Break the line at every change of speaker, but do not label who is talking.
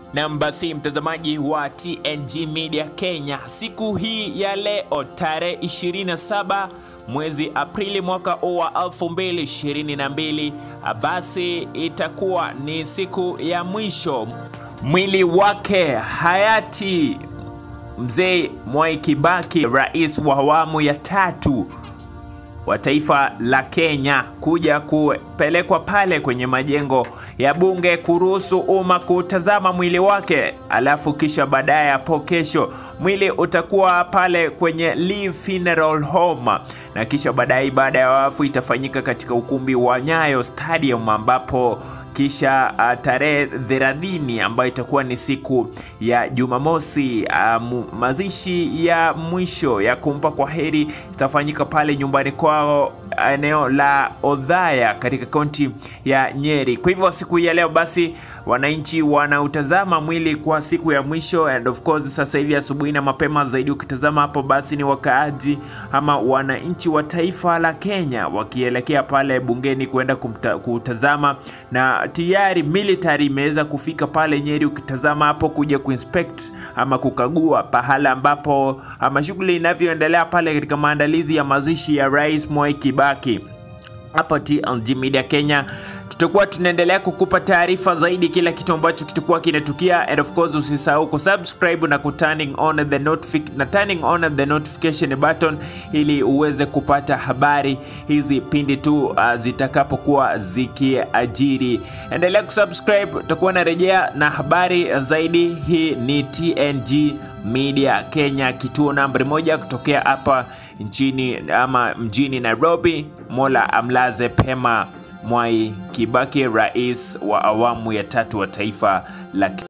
Nam basi, mtazamaji wa TNG Media Kenya, siku hii ya leo tarehe 27 mwezi Aprili mwaka huu wa 2022, basi itakuwa ni siku ya mwisho mwili wake hayati mzee Mwai Kibaki, rais wa awamu ya tatu wa taifa la Kenya kuja kupelekwa pale kwenye majengo ya bunge kuruhusu umma kutazama mwili wake, alafu kisha baadaye hapo kesho mwili utakuwa pale kwenye Lee Funeral Home, na kisha baadaye ibada ya wafu itafanyika katika ukumbi wa Nyayo Stadium, ambapo kisha uh, tarehe 30 ambayo itakuwa ni siku ya Jumamosi, uh, mazishi ya mwisho ya kumpa kwa heri itafanyika pale nyumbani kwao eneo la Odhaya katika kaunti ya Nyeri. Kwa hivyo siku hii ya leo basi wananchi wanautazama mwili kwa siku ya mwisho, and of course sasa hivi asubuhi na mapema zaidi ukitazama hapo basi ni wakaaji ama wananchi wa taifa la Kenya wakielekea pale bungeni kuenda kumta, kutazama na tayari military imeweza kufika pale Nyeri, ukitazama hapo kuja kuinspect ama kukagua pahala ambapo ama shughuli inavyoendelea pale katika maandalizi ya mazishi ya Rais Mwai Kibaki. Hapa TNG Media Kenya tutakuwa tunaendelea kukupa taarifa zaidi kila kitu ambacho kitakuwa kinatukia, and of course usisahau kusubscribe na kuturning on the notific na turning on the notification button ili uweze kupata habari hizi pindi tu uh, zitakapokuwa zikiajiri. Endelea kusubscribe, tutakuwa narejea na habari zaidi. Hii ni TNG Media Kenya, kituo nambari moja kutokea hapa nchini ama mjini Nairobi. Mola amlaze pema Mwai Kibaki, rais wa awamu ya tatu wa taifa la